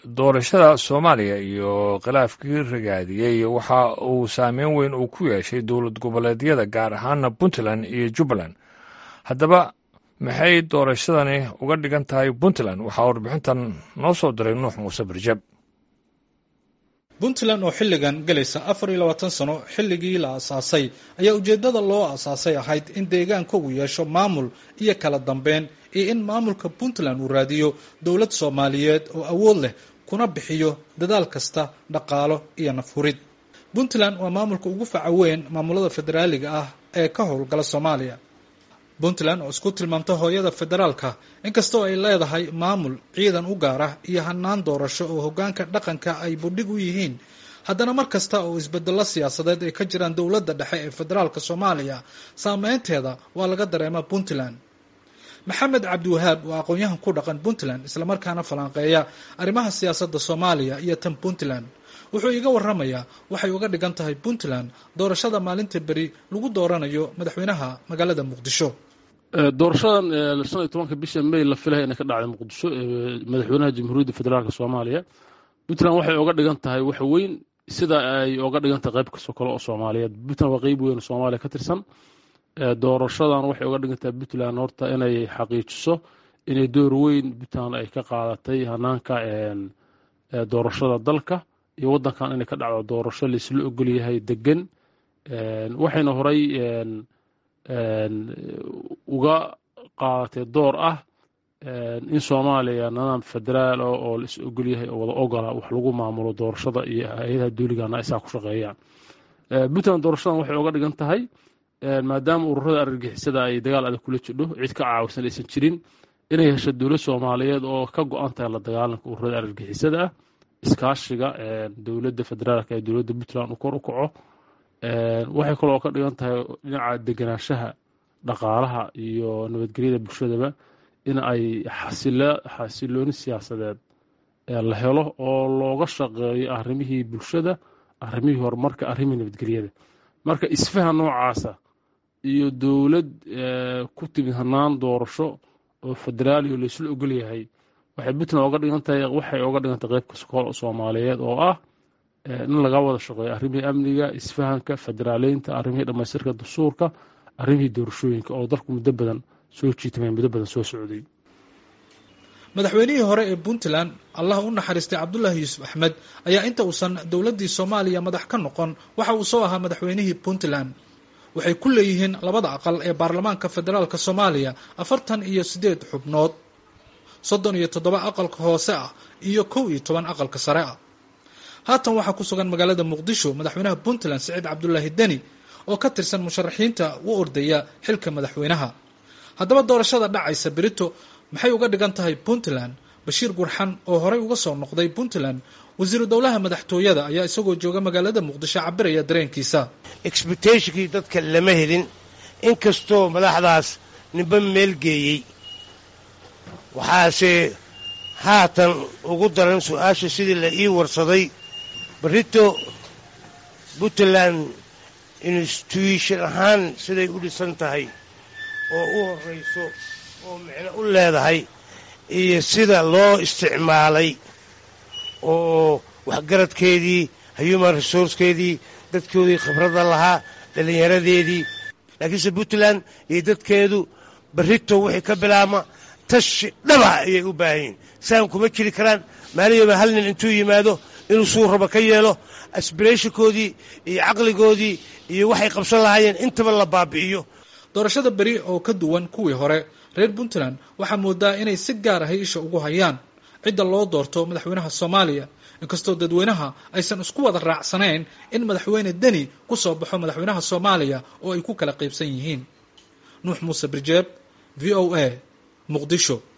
doorashada soomaaliya iyo khilaafkii ragaadiyey waxa uu saameyn weyn uu ku yeeshay dowlad goboleedyada gaar ahaana puntland iyo jubbaland haddaba maxay doorashadani uga dhigan tahay puntland waxaa warbixintan noo soo diray nuux muuse barjab puntland oo xilligan galaysa afar iyo labaatan sano xilligii la asaasay ayaa ujeeddada loo asaasay ahayd in deegaanka uu yeesho maamul iyo kala dambeyn iyo in maamulka puntland uu raadiyo dowlad soomaaliyeed oo awood leh kuna bixiyo dadaal kasta dhaqaalo iyo nafhurid puntland waa maamulka ugu faca weyn maamulada federaaliga ah ee ka howlgala soomaaliya puntland oo isku tilmaamta hooyada federaalka inkastoo ay leedahay maamul ciidan u gaar ah iyo hanaan doorasho oo hoggaanka dhaqanka ay budhig u yihiin haddana mar kasta oo isbedello siyaasadeed ay ka jiraan dowladda dhexe ee federaalka soomaaliya saameynteeda waa laga dareema puntland maxamed cabdiwahaab waa aqoon-yahan ku dhaqan puntland islamarkaana falanqeeya arrimaha siyaasadda soomaaliya iyo tan puntland wuxuu iiga waramayaa waxay uga dhigan tahay puntland doorashada maalinta beri lagu dooranayo madaxweynaha magaalada muqdisho doorashadan shan iyo tobanka bisha may la filaya inay ka dhacday muqdisho madaxweynaha jamhuuriyadda federaalk soomaaliya puntland waxay oga dhigan tahay wax weyn sida ay oga dhigan tahay qayb kastoo kale oo soomaaliyeed puntland waa qeyb weyn oo soomaaliya ka tirsan doorashadan waxay oga dhigan tahay puntland horta inay xaqiijiso inay door weyn puntland ay ka qaadatay hanaanka doorashada dalka iyo waddankan inay ka dhacdo doorasho laisla ogol yahay degan waxayna horay uga qaadatay door ah in soomaaliya nidaam federaal oo lais ogol yahay oo wada ogola wax lagu maamulo doorashada iyo hay-adaha duuligana isaa ku shaqeeyaan puntland doorashadan waxay oga dhigan tahay maadaama ururada argagixisada ay dagaal adag kula jidho cid ka caawisan aysan jirin inay hesho dowlad soomaaliyeed oo ka go-an tahay la dagaalanka ururada argagixisada ah iskaashiga dowladda federaalka ee dowladda puntland uu kor u kaco waxay kaloo ka dhigan tahay dhinaca deganaanshaha dhaqaalaha iyo nabadgelyada bulshadaba in ay xasilooni siyaasadeed la helo oo looga shaqeeyo arrimihii bulshada arrimihii horumarka arrimihii nabadgelyada marka isfaha noocaasa iyo dowlad ku timid hanaan doorasho oo federaali oo laysla ogol yahay waxay puntland oga dhigan tahay waxay oga dhigan tahay qayb kasta soomaaliyeed oo ah in laga wada shaqeeyo arrimihii amniga isfahanka federaaleynta arrimihii dhammaystirka dastuurka arrimihii doorashooyinka oo dalku muddo badan soo jiitamay muddo badan soo socday madaxweynihii hore ee puntland allah u naxariistay cabdullaahi yuusuf axmed ayaa inta uusan dowladdii soomaaliya madax ka noqon waxa uu soo ahaa madaxweynihii puntland waxay ku leeyihiin labada aqal ee baarlamaanka federaalka soomaaliya afartan iyo siddeed xubnood soddon iyo toddoba aqalka hoose ah iyo kow iyo toban aqalka sare ah haatan waxaa ku sugan magaalada muqdisho madaxweynaha puntland siciid cabdulaahi deni oo ka tirsan musharaxiinta u ordaya xilka madaxweynaha haddaba doorashada dhacaysa berito maxay uga dhigan tahay puntland bashiir gurxan oo horey uga soo noqday puntland wasiiru dowlaha madaxtooyada ayaa isagoo jooga magaalada muqdisho cabiraya dareenkiisa expectationkii dadka lama helin inkastoo madaxdaas ninba meel geeyey waxaase haatan ugu daran su-aasha sidii la ii warsaday barito puntland institution ahaan siday u dhisan tahay oo u horrayso oo micno u leedahay iyo sida loo isticmaalay oo waxgaradkeedii human resourcekeedii dadkoodii khibradda lahaa dhallinyaradeedii laakiinse puntland iyo dadkeedu barito wixii ka bilaabma tashi dhaba ayay u baahan yihin saan kuma jiri karaan maaliyaba hal nin intuu yimaado inuu suu raba ka yeelo asbirationkoodii iyo caqligoodii iyo waxay qabsan lahaayeen intaba la baabi'iyo doorashada beri oo ka duwan kuwii hore reer puntland waxaa moodaa inay si gaar ahay isha ugu hayaan cidda loo doorto madaxweynaha soomaaliya inkastoo dadweynaha aysan isku wada raacsanayn in madaxweyne deni ku soo baxo madaxweynaha soomaaliya oo ay ku kala qaybsan yihiin nuux muuse birjeeb v o a muqdisho